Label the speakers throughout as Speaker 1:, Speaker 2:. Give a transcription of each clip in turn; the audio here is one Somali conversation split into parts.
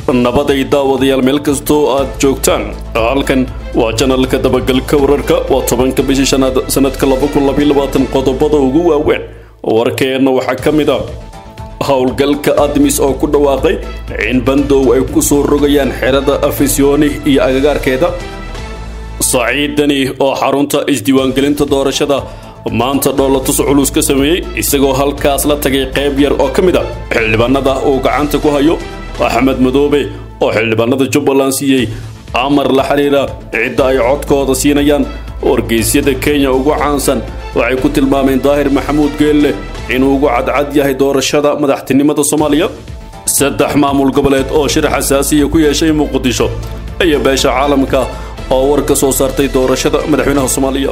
Speaker 1: nabaday daawadayaal meel kastoo aad joogtaan halkan waa janalka dabagalka wararka waa tobanka bishii shanaad sanadka qodobada ugu waaweyn warkeenna waxaa ka mid a howlgalka admis oo ku dhawaaqay in bandow ay ku soo rogayaan xerada afisyooni iyo agagaarkeeda saciidani oo xarunta isdiiwaangelinta doorashada maanta dhoolatus culus ka sameeyey isagoo halkaas la tagay qayb yar oo ka mid a xildhibaanada uu gacanta ku hayo axmed madoobe oo xildhibaanada jubbaland siiyey amar la xidhiira cidda ay codkooda siinayaan wargeysyada kenya ugu caansan waxay ku tilmaameen daahir maxamuud geelle inuu ugu cadcad yahay doorashada madaxtinimada soomaaliya saddex maamul goboleed oo shir xasaasiya ku yeeshay muqdisho iyo beesha caalamka oo war ka soo saartay doorashada madaxweynaha soomaaliya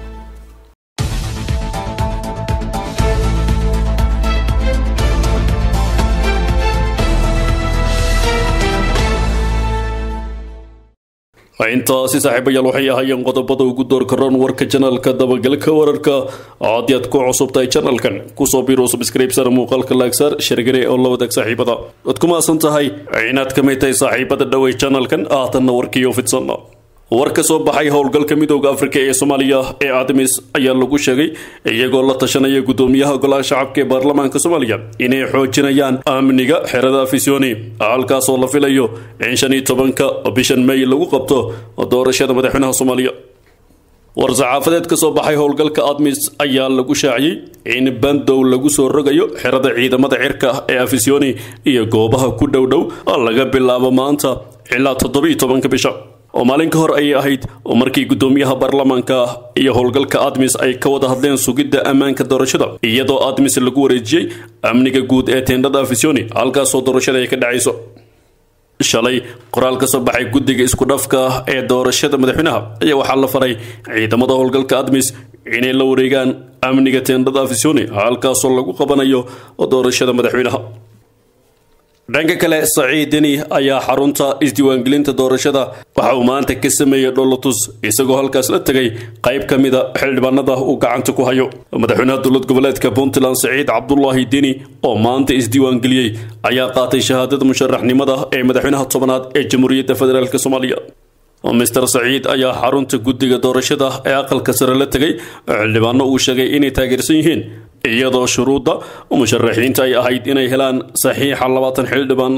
Speaker 1: intaasi saaxiibayaal waxay ahaayeen qodobada ugu doorka roon warka janalka dabagalka wararka haddii aad ku cusubtahay janalkan kusoo biro subscribesar muuqaalka laagsaar shargare oo la wadaag saaxiibada waad ku maasan tahay inaad ka mid tahay saaxiibada dhowey janalkan haatanna warkiiyo fidsanna war ka soo baxay howlgalka midooda afrika ee soomaaliya ee admis ayaa lagu sheegay iyagoo la tashanaya gudoomiyaha golaha shacabka ee baarlamaanka soomaaliya inay xoojinayaan amniga xerada afisyooni halkaasoo la filayo in shan iyo tobanka bishan may lagu qabto doorashada madaxweynaha soomaaliya war saxaafadeed ka soo baxay howlgalka admis ayaa lagu shaaciyey in bandow lagu soo rogayo xerada ciidamada cirka ee afisyooni iyo goobaha ku dhowdhow laga bilaabo maanta ilaa toddobiyo tobanka bisha oo maalin ka hor ayay ahayd oo markii gudoomiyaha baarlamaanka iyo howlgalka admis ay ka wada hadleen sugidda ammaanka doorashada iyadoo admis lagu wareejiyey amniga guud ee teendhada afisyooni halkaasoo doorashada ay ka dhacayso shalay qoraal ka soo baxay guddiga isku dhafka ee doorashada madaxweynaha ayaa waxaa la faray ciidamada howlgalka admis inay la wareegaan amniga teendhada afisyooni halkaasoo lagu qabanayo doorashada madaxweynaha dhanka kale saciid deni ayaa xarunta isdiiwaangelinta doorashada waxa uu maanta ka sameeyey dholotus isagoo halkaas la tegay qayb ka mida xildhibaanada uu gacanta ku hayo madaxweynaha dowlad goboleedka puntland saciid cabdulaahi deni oo maanta isdiiwaangeliyey ayaa qaatay shahaadada musharaxnimada ee madaxweynaha tobanaad ee jamhuuriyadda federaalk soomaaliya mister saciid ayaa xarunta guddiga doorashada ee aqalka sare la tegay xildhibaano uu sheegay inay taageersan yihiin iyadoo shuruudda musharaxiinta ay ahayd inay helaan saxiixa labaatan xildhibaan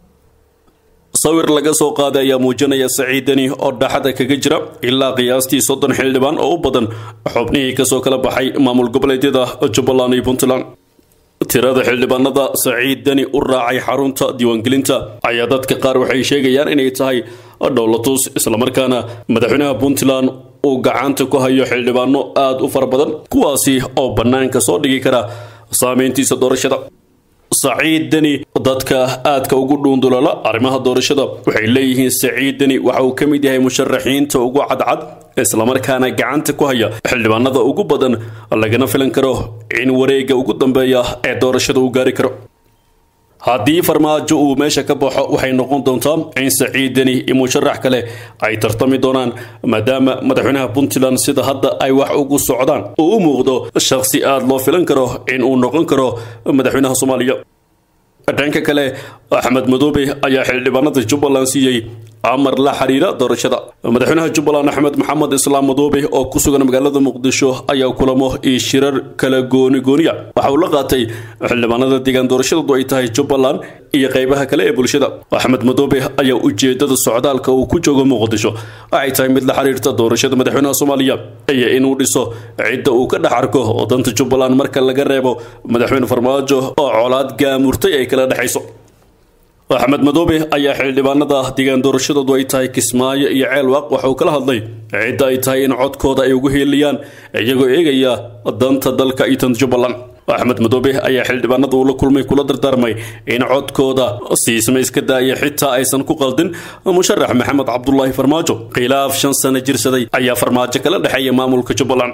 Speaker 1: sawir laga soo qaaday ayaa muujinaya saciidani oo dhaxada kaga jira ilaa qiyaastii soddon xildhibaan oo u badan xubnihii kasoo kala baxay maamul goboleedyada jubbaland iyo puntland tirada xildhibaanada saciid dani u raacay xarunta diiwaangelinta ayaa dadka qaar waxay sheegayaan inay tahay dhowlatus islamarkaana madaxweynaha puntland uu gacanta ku hayo xildhibaano aada u fara badan kuwaasi oo bannaanka soo dhigi kara saameyntiisa doorashada saciid deni dadka aadka ugu dhuundulala arrimaha doorashada waxay leeyihiin saciid deni waxa uu ka mid yahay musharaxiinta ugu cadcad islamarkaana gacanta ku haya xildhibaanada ugu badan lagana filan karo in wareegga ugu dambeeya ee doorashada uu gaari karo haddii farmaajo uu meesha ka baxo waxay noqon doontaa in saciid deni iyo musharax kale ay tartami doonaan maadaama madaxweynaha puntland sida hadda ay wax ugu socdaan uu u muuqdo shakhsi aada loo filan karo in uu noqon karo madaxweynaha soomaaliya dhanka kale axmed madoobe ayaa xildhibaanada jubbaland siiyey amar la xiriira doorashada madaxweynaha jubbaland axmed maxamed islaam madoobe oo ku sugan magaalada muqdisho ayaa kulamo iyo shirar kala gooni gooniya waxa uu la qaatay xildhibaanada deegaan doorashadoodu ay tahay jubbaland iyo qaybaha kale ee bulshada axmed madoobe ayaa ujeedada socdaalka uu ku joogo muqdisho waxay tahay mid la xiriirta doorashada madaxweynaha soomaaliya iyo inuu dhiso cidda uu ka dhex arko oo danta jubbaland marka laga reebo madaxweyne farmaajo oo colaad gaamurtay ay kala dhexayso axmed madoobe ayaa xildhibaanada deegaan doorashadoodu ay tahay kismaayo iyo ceelwaaq waxauu kala hadlay cidda ay tahay in codkooda ay ugu heeliyaan iyagoo eegaya danta dalka iyo tan jubbaland axmed madoobe ayaa xildhibaanada uu la kulmay kula dardaarmay in codkooda siisma iska daaya xitaa aysan ku qaldin musharax maxamed cabdulaahi farmaajo khilaaf shan sano jirsaday ayaa farmaajo kala dhexeeya maamulka jubbaland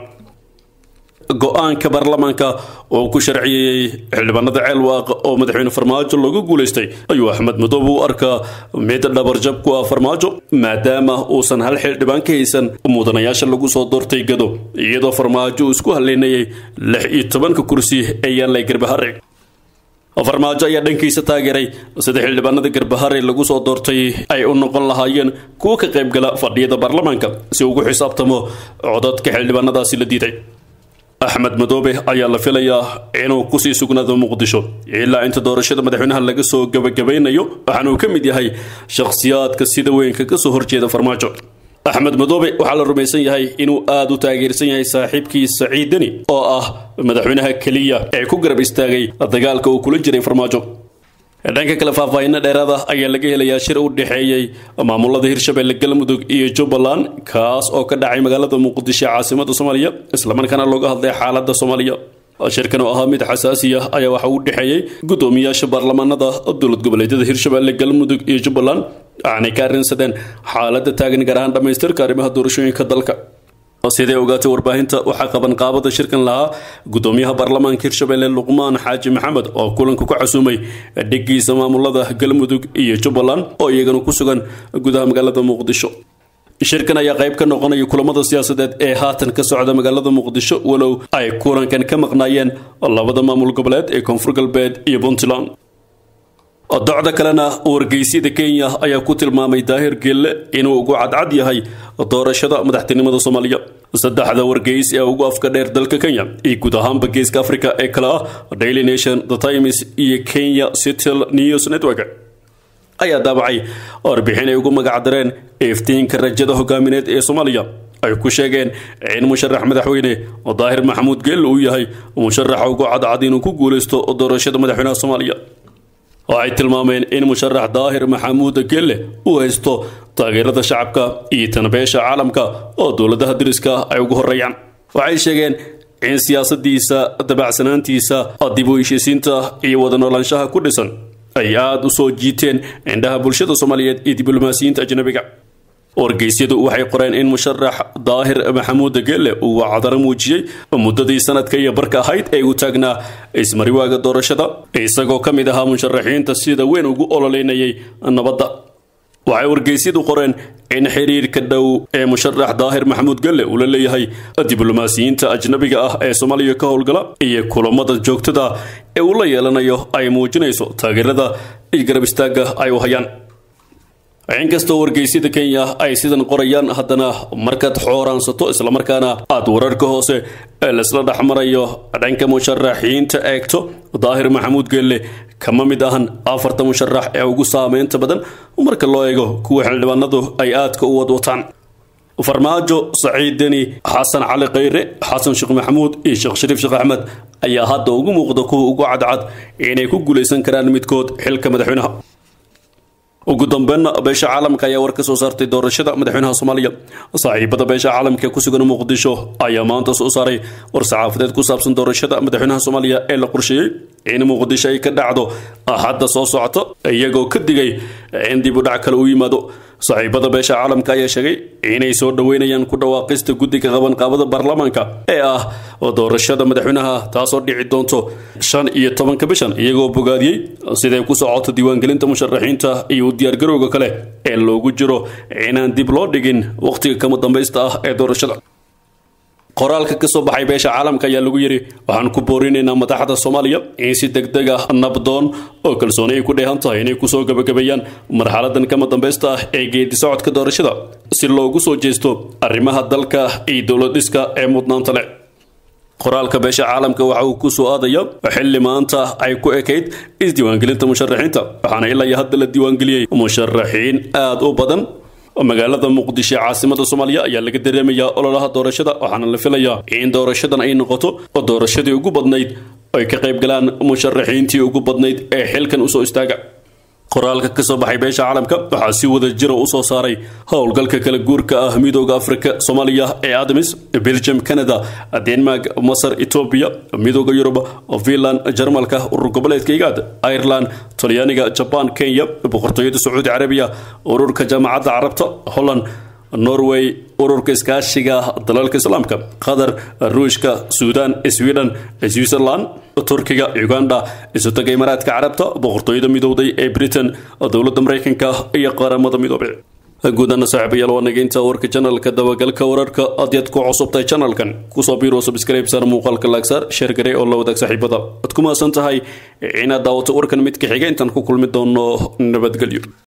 Speaker 1: go-aanka baarlamaanka oo ku sharciyeeyey xildhibaanada ceelwaaq oo madaxweyne farmaajo lagu guulaystay ayuu axmed madoobe u arkaa mid dhabarjab ku ah farmaajo maadaama uusan hal xildhibaan ka haysan mudanayaasha lagu soo doortay gado iyadoo farmaajo uu isku haleynayay lix iyo tobanka kursi ee yaallay garbahare farmaajo ayaa dhankiisa taageeray sida xildhibaanada garbahare lagu soo doortay ay u noqon lahaayeen kuwa ka qaybgala fadhiyada baarlamaanka si ugu xisaabtamo codadka xildhibaanadaasi la diiday axmed madoobe ayaa la filayaa inuu kusii sugnaado muqdisho ilaa inta doorashada madaxweynaha laga soo gabagabaynayo waxaana uu ka mid yahay shakhsiyaadka sida weynka kasoo horjeeda farmaajo axmed madoobe waxaa la rumaysan yahay inuu aada u taageersan yahay saaxiibkii saciid deni oo ah madaxweynaha keliya ee ku garab istaagay dagaalka uu kula jiray farmaajo dhanka kale faahfaahinno dheeraada ayaa laga helayaa shir u dhexeeyey maamulada hirshabelle galmudug iyo jubbaland kaas oo ka dhacay magaalada muqdisho caasimada soomaaliya islamarkaana looga hadlay xaaladda soomaaliya shirkan oo ahaa mid xasaasiya ayaa waxa uu dhexeeyey guddoomiyaasha baarlamaanada dowlad goboleedyada hirshabelle galmudug iyo jubbaland waxaanay ka arrinsadeen xaaladda taagan gaar ahaan dhammaystirka arrimaha doorashooyinka dalka siday ogaatay warbaahinta waxaa qaban qaabada shirkan lahaa guddoomiyaha baarlamaanka hirshabelle luqmaan xaaji maxamed oo kulanka ku casuumay dhigiisa maamulada galmudug iyo jubbaland oo iyagana ku sugan gudaha magaalada muqdisho shirkan ayaa qayb ka noqonaya kulamada siyaasadeed ee haatan ka socda magaalada muqdisho walow ay kulankan ka maqnaayeen labada maamul goboleed ee koonfur galbeed iyo puntland docda kalena wargeysyada kenya ayaa ku tilmaamay daahir geelle inuu ugu cadcad yahay doorashada madaxtinimada soomaaliya saddexda wargeys ee ugu afka dheer dalka kenya iyo guud ahaanba geeska africa ee kale ah daily nation the times iyo kenya cityl news network ayaa daabacay warbixin ay ugu magacdareen iftiinka rajada hogaamineed ee soomaaliya ay ku sheegeen in musharax madaxweyne daahir maxamuud geelle uu yahay musharaxa ugu cadcad inuu ku guuleysto doorashada madaxweynaha soomaaliya waxay tilmaameen in musharax daahir maxamuud gelle uu haysto taageerada shacabka iyo tanbeesha caalamka oo dowladaha dariska ay ugu horeeyaan waxay sheegeen in siyaasadiisa dabacsanaantiisa dib u heshiisiinta iyo wada noolaanshaha ku dhisan ay aada u soo jiiteen indhaha bulshada soomaaliyeed iyo diblomaasiyiinta ajnabiga wargeysyadu waxay qoreen in musharax daahir maxamuud gelle uu wacdaro muujiyey muddadii sanadka iyo barka ahayd ee uu taagnaa ismariwaaga doorashada isagoo ka mid ahaa musharaxiinta sida weyn ugu ololeynayay nabadda waxay wargeysyadu qoreen in xiriirka dhow ee musharax daahir maxamuud gelle uu la leeyahay diblomaasiyiinta ajnabiga ah ee soomaaliya ka howlgala iyo kulamada joogtada ee uu la yeelanayo ay muujinayso taageerada iyo garab istaagga ay u hayaan inkastoo wargeysyada kenya ay sidan qorayaan haddana markaad xooraansato islamarkaana aad wararka hoose ee laisla dhexmarayo dhanka musharaxiinta eegto daahir maxamuud geelle kama mid ahan afarta musharax ee ugu saameynta badan marka loo eego kuwa xildhibaanadu ay aadka u wadwataan farmaajo saciid deni xasan cali khayre xasan sheekh maxamuud iyo sheekh shariif sheekh axmed ayaa hadda ugu muuqda kuwa ugu cadcad inay ku guulaysan karaan midkood xilka madaxweynaha ugu dambeynna beesha caalamka ayaa war ka soo saartay doorashada madaxweynaha soomaaliya saaxiibada beesha caalamka ku sugan muqdisho ayaa maanta soo saaray war saxaafadeed ku saabsan doorashada madaxweynaha soomaaliya ee la qorsheeyey in muqdisho ay ka dhacdo axadda soo socota iyagoo ka digay in dib u dhac kale u yimaado saaxiibada beesha caalamka ayaa sheegay inay soo dhoweynayaan ku dhawaaqista guddiga qabanqaabada baarlamaanka ee ah doorashada madaxweynaha taasoo dhici doonto shan iyo tobanka bishan iyagoo bogaadiyey siday ku socoto diiwaangelinta musharaxiinta iyo u diyaargarowga kale ee loogu jiro inaan dib loo dhigin wakhtiga kama dambaysta ah ee doorashada qoraalka ka soo baxay beesha caalamka ayaa lagu yidhi waxaan ku boorinaynaa madaxda soomaaliya in si degdeg ah nabdoon oo kalsooni ay ku dheehan tahay inay kusoo gabagabeeyaan marxaladan kama dambaysta ah ee geedi socodka doorashada si loogu soo jeesto arrimaha dalka iyo dowlad dhiska ee mudnaanta leh qoraalka beesha caalamka waxa uu ku soo aadaya xilli maanta ay ku ekayd isdiiwaangelinta musharaxiinta waxaana ilaa iyo hadda la diiwaangeliyey musharaxiin aada u badan magaalada muqdisho caasimada soomaaliya ayaa laga dareemayaa ololaha doorashada waxaana la filayaa in doorashadan ay noqoto doorashadii ugu badnayd ay ka qayb galaan musharaxiintii ugu badnayd ee xilkan usoo istaaga qoraalka ka soo baxay beesha caalamka waxaa si wada jira u soo saaray howlgalka kala guurka ah midooda afrika soomaaliya ee admis belgium canada denmark masar etoobiya midooda yurub finland jarmalka urur goboleedka igaad ireland talyaaniga jaban kenya boqortooyada sacuudi carabiya ururka jaamacadda carabta holland norway ururka iskaashiga dalalka islaamka qatar ruushka suudan sweden switzerland turkiga uganda isutaga imaaraadka carabta boqortooyada midowday ee britain dowladda maraykanka iyo qaramada midoobay guudana saaxiibayaal waa nageynta warka janalka dabagalka wararka hadyaad ku cusubtahay janalkan kusoo biiro subscribe sar muuqaalka laagsaar sheergare oo la wadaag saaxiibada waad ku mahadsan tahay inaad daawato warkan midka xiga intaan ku kulmi doono nabadgelyo